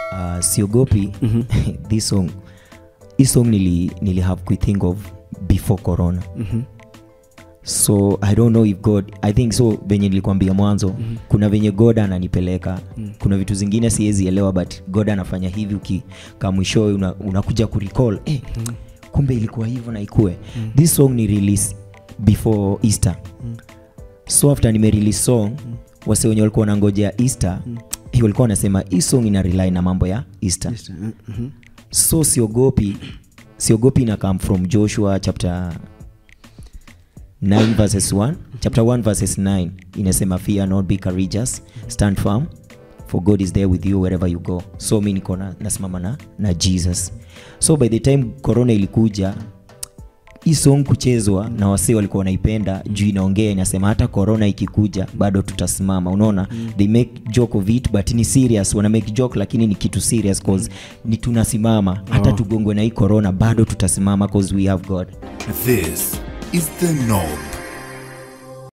uh, siogopi this song hii song nili, nili have kuithink of before corona so i don't know if god i think so venye nilikwambia mwanzo mm-hmm. kuna venye god ananipeleka mm. kuna vitu zingine siwezi elewa but god anafanya hivi ukikamwishoe unakuja una unakuja kurecall eh, mm. kumbe ilikuwa hivyo na ikue mm. this song ni release before easter mm. so after nime release song mm. wase wenye walikuwa wanangojea easter mm. walikuwa wanasema hii song ina rely na mambo ya easter Mhm. so siogopi siogopi ina come from joshua chapter 9 verses 1 chapter 1 verses 9 inasema fear not be courageous stand firm for god is there with you wherever you go so mi niko na- nasimama na, na jesus so by the time corona ilikuja hii song kuchezwa na wasee walikuwa wanaipenda juu inaongea inasema hata corona ikikuja bado tutasimama unaona they make joke of it but ni serious wana make joke lakini ni kitu serious cause ni tunasimama hata Oh. tugongwe na hii corona bado tutasimama cause we have god This is the norm.